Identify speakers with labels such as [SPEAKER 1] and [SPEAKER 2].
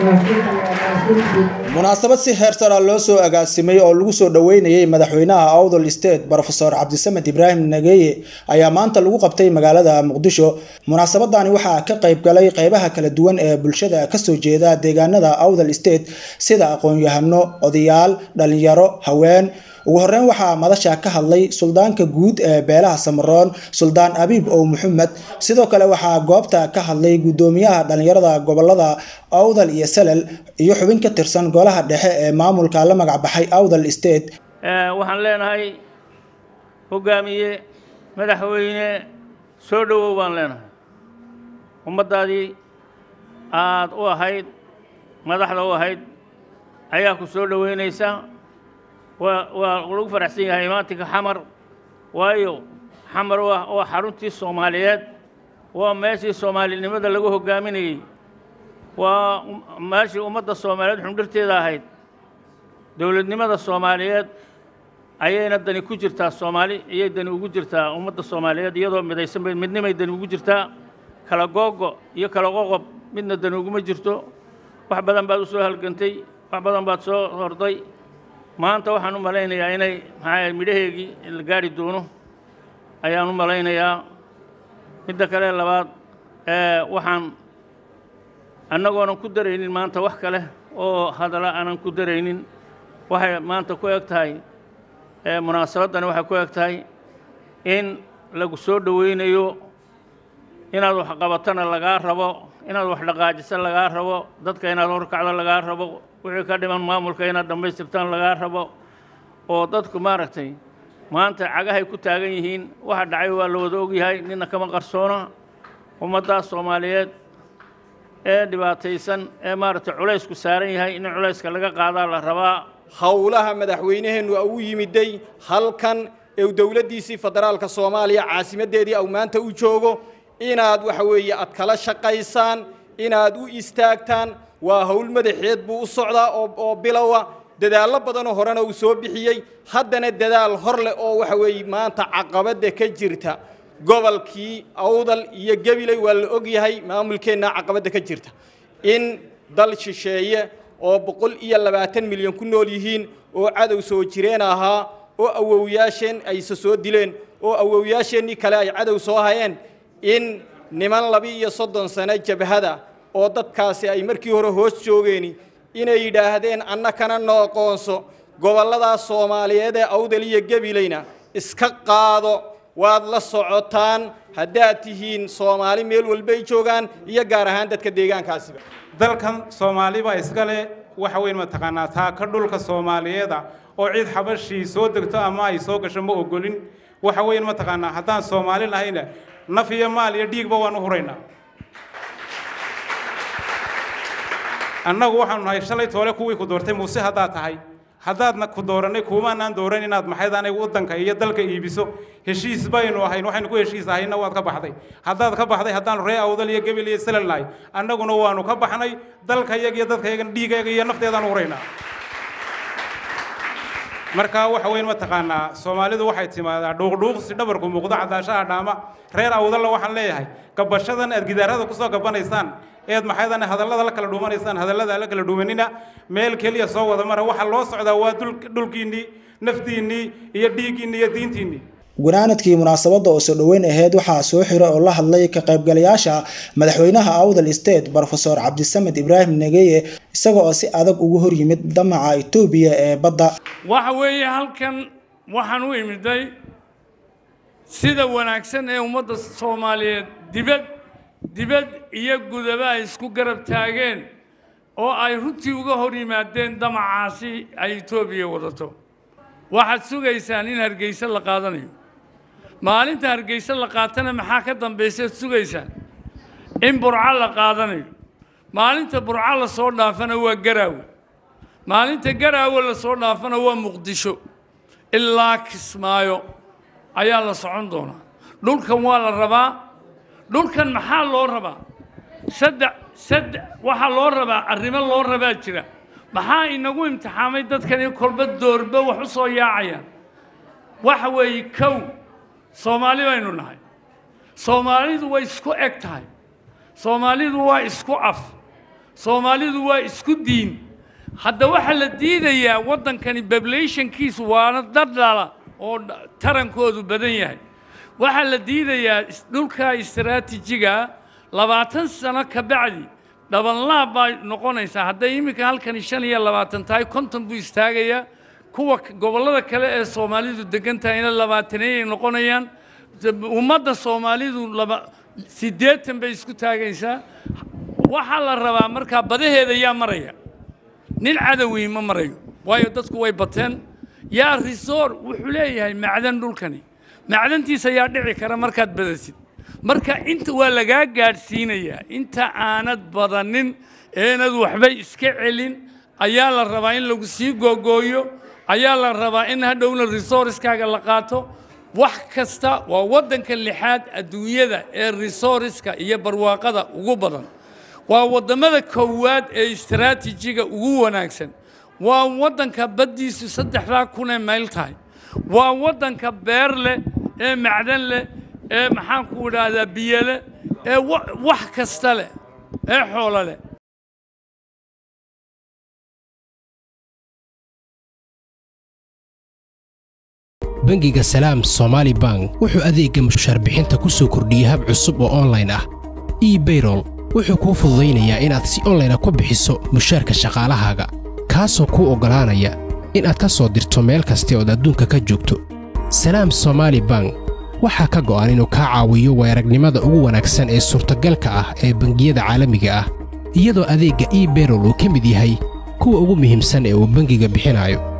[SPEAKER 1] munaasabad si heer sara loo soo agaasimay oo lagu soo dhoweynayay madaxweynaha awdal state brofesor cabdisamed ibraahim nageeye ayaa maanta lagu qabtay magaalada muqdisho munaasabadani waxaa ka qayb galay qeybaha kala duwan ee bulshada kasoo jeeda deegaanada awdal state sida aqoon-yahano odayaal dhalinyaro haween ugu horeyn waxaa madasha ka hadlay suldaanka guud ee beelaha samaroon suldaan abiib ow maxamed sidoo kale waxaa goobta ka hadlay gudoomiyaha dhalinyarada gobolada awdal iyo salal iyo xubin ka tirsan golaha dhexe ee maamulka la magac baxay awdal state
[SPEAKER 2] waxaan leenahay hogaamiye madaxweyne soo dhowow baan leenahay ummaddaadii aad u ahayd madaxda u ahayd ayaa ku soo dhoweynaysa waa waa lagu faraxsan yahay imaatinka xamar waayo xamar waa waa xaruntii soomaaliyeed waa meeshii soomaalinimada lagu hogaaminayey waa meeshii ummadda soomaaliyeed xundhirteeda ahayd dowladnimada soomaaliyeed ayayna dani ku jirtaa soomaali iyay dani ugu jirtaa ummadda soomaaliyeed iyadoo midaysan bay midnimay dani ugu jirtaa kala googo iyo kala qoqob midna dani uguma jirto wax badan baad u soo halgantay wax badan baad soo horday maanta waxaan u malaynayaa inay maxaa midhaheegii la gaari doono ayaan u malaynayaa midda kale labaad waxaan annagoonan ku daraynin maanta wax kale oo hadalla aanan ku daraynin waxay maanta ku eg tahay munaasabaddani waxay ku eg tahay in lagu soo dhowaynayo inaad wax qabatana lagaa rabo inaad wax dhaqaajiso lagaa rabo dadka inaad horkacdo lagaa rabo wixii ka dhiman maamulka inaad dhammaystirtaan lagaa rabo oo dadku maaragtay maanta cagahay ku taagan yihiin waxa dhacay waa la wada ogyahay nina kama qarsoona ummaddaas soomaaliyeed ee dhibaataysan ee maaragtay culaysku saaran yahay in culayska laga qaadaa la rabaa
[SPEAKER 3] howlaha madaxweynaheennu u yimiday halkan ee dowladdiisii federaalka soomaaliya caasimaddeedii au maanta u joogo inaad waxa weeye aad kala shaqaysaan inaad u istaagtaan waa howl madaxeed buu u socdaa oo bilowa dadaallo badanoo horena uu soo bixiyey haddana dadaal hor leh oo waxa weeye maanta caqabadda ka jirta gobolkii awdal iyo gabiley waa la ogyahay maamulkeenna caqabadda ka jirta in dal shisheeye oo boqol iyo labaatan milyan ku nool yihiin oo cadow soo jireen ahaa oo awowyaasheen ayse soo dileen oo awowyaasheennii kale ay cadow soo hayeen in niman laba iyo soddon sano jabhada oo dadkaasi ay markii hore hoos joogeeni inay yidhaahdeen annakana no aqoonso gobolladaas soomaaliyeed ee awdal iyo gabilayna iska qaado waad la socotaan haddaad tihiin soomaali meel walbay joogaan iyo gaar ahaan dadka deegaankaasiba
[SPEAKER 4] dalkan soomaaliba iskale waxa weyn mataqaanaa taaka dhulka soomaaliyeeda oo cid xabashii soo degto ama ay soo gasho ma ogolin waxa weyn mataqaanaa haddaan soomaali lahayna naf iyo maal iyo dhiigba waan u huraynaa annagu waxaanu nahay shalay toole kuwii ku doortay muuse haddaad tahay haddaadna ku doorannay kuumaanaan dooran inaad maxayd aniga waddanka iyo dalka iibiso heshiis baynu ahayn waxaynu ku heshiis ahayna waad ka baxday haddaad ka baxday haddaanu ree awdal iyo gebil iyo salal nahay annaguna waanu ka baxnay dalka yaga iyo dadka yagan dhiigayaga iyo nafteedaan huraynaa marka waxa weyn mataqaanaa soomaalidu waxay timaadaa dhuuqdhuuqsi dhabarku muuqdo cadaashaha dhaama reer awdalla waxaan leeyahay gabashadan aad gidaarada kusoo gabanaysaan eed maxaydan hadallada la kala dhuumanaysaan hadallada la kala dhuumanina meel keliya soo wada mara waxa loo socdaa waa dhulkiinnii naftiinnii iyo dhiiggiinnii iyo diintiinnii
[SPEAKER 1] gunaanadkii munaasabadda oo soo dhoweyn aheyd waxaa soo xira oo la hadlay ka qaybgalayaasha madaxweynaha awdal state brofesor cabdisamed ibraahim negeye isaga oo si adag ugu hor yimid damaca etoobiya ee badda
[SPEAKER 5] waxa weeye halkan waxaan u imiday sida wanaagsan ee ummadda soomaaliyeed dibad dibad iyo gudaba ay isku garab taageen oo ay runtii uga hor yimaadeen damacaasi ay etoobiya wadato waxaad sugaysaan in hargeysa la qaadanayo maalinta hargeysa la qaatana maxaa ka dambaysaad sugaysaan in burco la qaadanayo maalinta burco la soo dhaafana waa garaawe maalinta garaawe la soo dhaafana waa muqdisho ilaa kismaayo ayaa la socon doonaa dhulkan waa la rabaa dhulkan maxaa loo rabaa saddex saddex waxaa loo rabaa arrimo loo rabaa jira maxaa inagu imtixaamay dadkani kolba doorba wax u soo yaacayaan waxa weeye kow soomaali baynu nahay soomaalidu way isku eg tahay soomaalidu waa isku af soomaalidu waa isku diin hadda waxaa la diidayaa waddankani bablationkiisu waana dadhala oo tarankoodu badan yahay waxaa la diidayaa dhulka istaraatiijiga labaatan sano ka bacdi dhabanlaab baa noqonaysaa hadday iminka halkani shan iyo labaatan tahay konton buu istaagayaa kuwa gobollada kale ee soomaalidu degan tahayna labaataneeyay noqonayaan ummadda soomaalidu laba siddeetan bay isku taagaysaa waxaa la rabaa markaa badaheeda yaa maraya nin cadowi ma marayo waayo dadku way bateen yaa risoor wuxuu leeyahay macdan dhulkani macdantiisa yaa dhici kara markaad badasid marka inta waa lagaa gaadhsiinayaa inta aanad badanin eenad waxba iska celin ayaa la rabaa in lagu sii googooyo ayaa la rabaa in hadhowna resourcekaaga la qaato wax kasta waa waddanka lixaad adduunyada ee resourceska iyo barwaaqada ugu badan waa waddamada koowaad ee istaraatiijiga ugu wanaagsan waa waddanka baddiisu saddexdaa kunee mayl tahay waa waddanka beer leh ee macdan leh ee maxaanku idhaahdaa biyo leh ee wax kasta leh ee xoolo leh
[SPEAKER 6] bangiga salaam somaali bank wuxuu adeegga mushaar bixinta ku soo kordhiyey hab cusub oo onlayn ah ebayrol wuxuu kuu fududaynayaa inaad si onlayna ku bixiso mushaarka shaqaalahaaga kaasoo kuu oggolaanaya inaad ka soo dirto meel kasta ood adduunka ka joogto salaam somaali bank waxaa ka go'an inuu kaa caawiyo weeragnimada ugu wanaagsan ee suurtagalka ah ee bangiyada caalamiga ah iyadoo adeegga ebayrol uu ka mid yahay kuwa ugu muhiimsan ee uu bangiga bixinayo